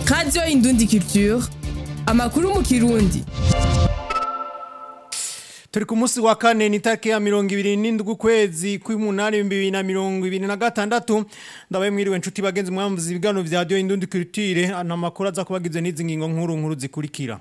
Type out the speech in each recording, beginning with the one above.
radiyo indundi culture amakuru mu kirundi turi ku munsi wa kane ni tariki ya mirongo ibiri n'indwi ukwezi kw'umunani ibihumbi bibiri na mirongo ibiri na gatandatu ndabaye mwiriwe nshuti bagenzi mwamvuze ibiganiro vya radiyo indundi culture amakuru aza kubagizwe n'izi ngingo nkuru nkuru zikurikira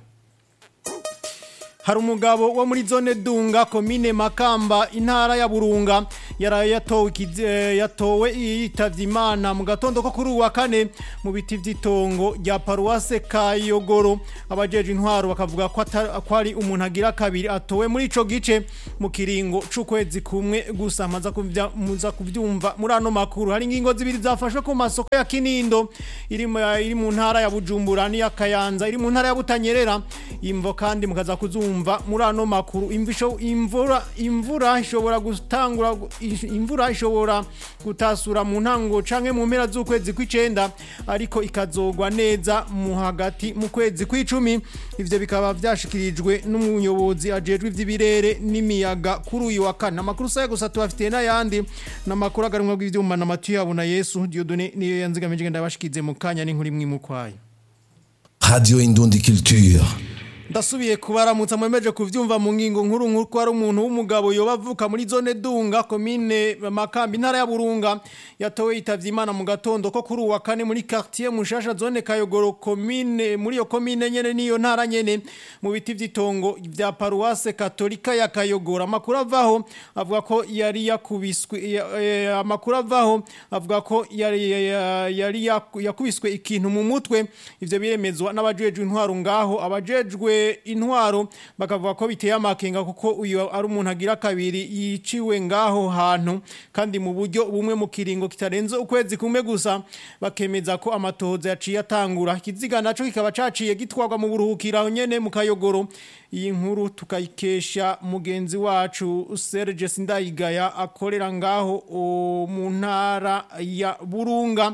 hari umugabo wo muri zone dunga komine makamba intara ya burunga yaraye yatowe ikizi- eh, yatowe yitavye imana mu gatondo ko kuri uwa kane mu biti vy'itongo rya paruwase kayogoro abajeje intwaro bakavuga ko ata- ko ari umuntu agira kabiri atowe muri ico gice mu kiringo c'ukwezi kumwe gusa maza kuvya muza kuvyumva muri ano makuru hari ingingo zibiri zafashwe ku masoko ya kinindo iri mu iri mu ntara ya bujumbura n'iya kayanza iri mu ntara ya butanyerera imvo kandi mukaza kuzumva muri ano makuru Imvu isho- imvura imvura ishobora gutangura gu- ish- imvura ishobora gutasura mu ntango canke mu mpera z'ukwezi kw'icenda ariko ikazogwa neza mu hagati mu kwezi kw'icumi ivyo bikaba vyashikirijwe n'umuyobozi ajejwe ivy'ibirere n'imiyaga kuri uyu wa kane amakuru saya gusa tubafitiye n'ayandi n'amakuru agarumwa bw'ivyuma na matu yabo na yesu diodone niyo yanzigamije ngenda bashikize mu kanya n'inkuru imwe imukwaye Radio Indundi Culture. ndasubiye kubaramutsa mwemeje kuvyumva mu ngingo nkuru nkuru ko ari umuntu w'umugabo yoba avuka muri zone dunga komine makambi intara ya burunga yatowe yitavye imana mu gatondo ko kuri uwa kane muri quartier mushasha zone kayogoro komine muri iyo komine nyene niyo ntara nyene mu biti vy'itongo vya paruwase katolika ya kayogoro amakuru avaho avuga ko yari yakubiswe ya- eh, amakuru avaho avuga ko yari ya- yari yaku- yakubiswe ikintu mu mutwe ivyo biremezwa n'abajejwe intwaro ngaho abajejwe intwaro bakavuga ko biteye amakenga kuko uyu ari umuntu agira kabiri yiciwe ngaho hantu kandi mu buryo bumwe mu kiringo kitarenze ukwezi kumwe gusa bakemeza ko amatohoza yaciye atangura ikiziga naco kikaba caciye gitwarwa mu buruhukiro aho nyene mu kayogoro iyi nkuru tukayikesha mugenzi wacu Serge Sindayigaya akorera ngaho o, mu ntara ya Burunga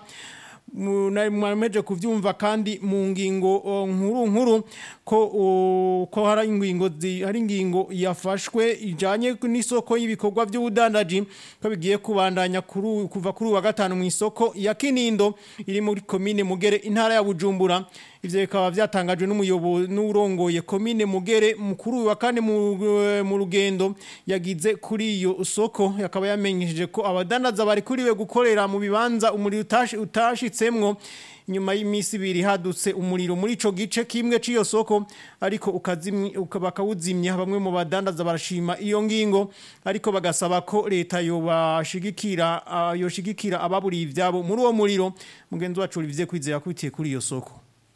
mwameje kuvyumva kandi mu ngingo o, nkuru nkuru ko o, ko hari ingingo zi- hari ingingo yafashwe ijanye n'isoko y'ibikorwa by'ubudandaji ko bigiye kubandanya kuri uyu- kuva kuri uyu wa gatanu mu isoko ya Kinindo iri muri komine Mugere intara ya Bujumbura ivyo bikaba vyatangajwe n'umuyobozi n'urongoye komine Mugere mukuru uyu wa kane mu, mu rugendo yagize kuri iyo soko yakaba yamenyesheje ko abadandaza bari kuriwe gukorera mu bibanza umuriro utashi utashitsemwo nyuma y'imisi ibiri hadutse umuriro muri ico gice kimwe c'iyo soko ariko ukazimya uka- bakawuzimya bamwe mu badandaza barashima iyo ngingo ariko bagasaba ko leta yobashigikira ah, yoshigikira ababuriye ivyabo muri uwo muriro mugenzi wacu Olivier Kwizera kubitiye kuri iyo soko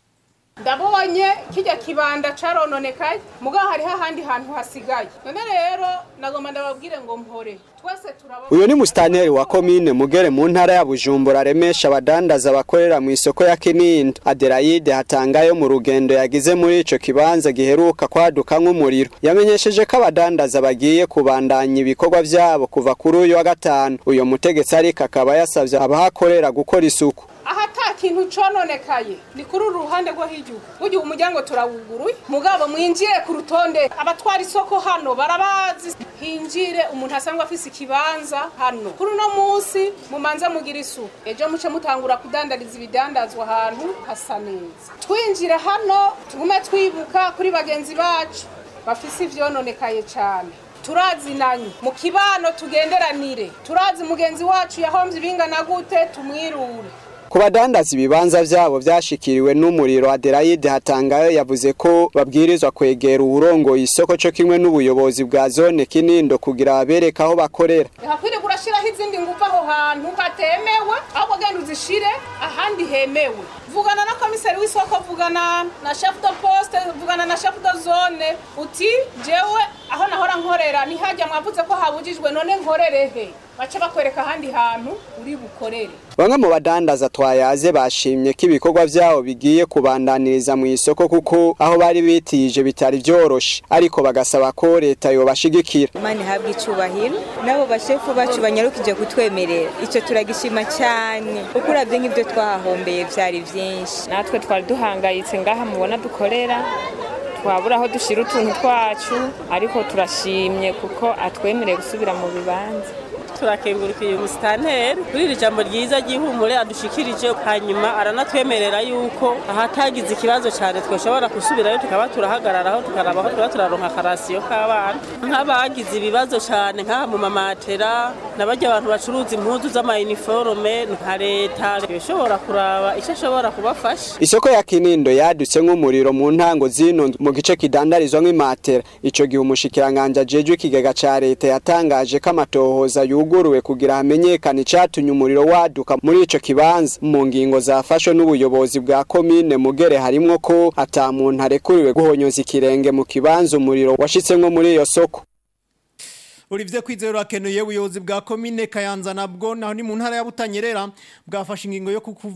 ndabonye kijya kibanda carononekaye mugabo hariho ahandi hantu hasigaye none rero nagomba ndababwire ngo mpore twese turabona uyu ni musitaneri wa komine mugere mu ntara ya bujumbura aremesha abadandaza bakorera mu isoko ya kinindo aderayide hatangayo mu rugendo yagize muri ico kibanza giheruka kwaduka nk'umuriro yamenyesheje ko abadandaza bagiye kubandanya ibikorwa vyabo kuva kuri uyu wa gatanu uyo mutegetsi ariko akaba yasavye abahakorera gukora isuku aha ata kintu cononekaye ni kuri uru ruhande rwo hirya burya umuryango turawuguruye mugabo mwinjire ku rutonde abatwara isoko hano barabazi hinjire umuntu asanzwe afise ikibanza hano kuri uno munsi mumanze mugira isuku ejo muce mutangura kudandariza ibidandazwa ahantu hasa neza twinjire hano tugume twibuka kuri bagenzi bacu bafise ivyononekaye cane turazinanye mu kibano tugenderanire turazi mugenzi wacu yahomvye ibingana gute tumwirure ku badandaza ibibanza vyabo vyashikiriwe n'umuriro aderayide hatangayo yavuze ko babwirizwa kwegera uwurongoye isoko co kimwe n'ubuyobozi bwa zone kinindo kugira babereke aho bakorera hakwiriye kurashiraho izindi nguvu aho hantu hatemewe ahubwo genda uzishire ahandi hemewe vugana na komiseri w'isoko vugana na chef de poste vugana na chef de zone uti jewe aho nahora nkorera ntihajya mwavuze ko habujijwe none nkorere he bace bakwereka ahandi hantu uri bukorere bamwe mu badandaza twayaze bashimye ko ibikorwa vyabo bigiye kubandaniriza mu isoko kuko aho bari bitije bitari vyoroshe ariko bagasaba ko leta yobashigikira imana ihabwa icubahiro n'abo bashefu bacu banyarukije kutwemerera icyo turagishima cyane kuko uravye nk'ibyo twahahombeye vyari vyinshi natwe twari duhangayitse ngaha mubona dukorera twabura aho dushyira utuntu twacu ariko turashimye kuko atwemereye gusubira mu bibanza turakengurukiye umusitanteri kuri iri jambo ryiza ry'ihumure adushikirije hanyuma aranatwemerera yuko ahatagize ikibazo cyane twashobora gusubirayo tukaba turahagararaho tukaraba aho tuba turaronka akarasiyo k'abana nk'abagize ibibazo cyane nk'aha mu mamatera n'abajya abantu bacuruza impuzu z'amayiniforume nka leta ishobora kuraba icyo ashobora kubafasha Isoko ya Kinindo yadutse nk'umuriro mu ntango zino mu gice kidandarizwa nk'imatera. Ico gihe umushikiranganje ajejwe ikigega ca leta yatangaje ko amatohoza yuguruwe kugira hamenyekane icatumye umuriro waduka muri ico kibanza. Mu ngingo zafashwe n'ubuyobozi bwa komine Mugere harimwo ko ata muntu arekuriwe guhonyoza ikirenge mu kibanza umuriro washitsemwo muri iyo soko. Olivier Kwizero akenuye ubuyobozi bwa komine Kayanza nabwo naho ni mu ntara ya Butanyerera bwafashe ingingo yo kuku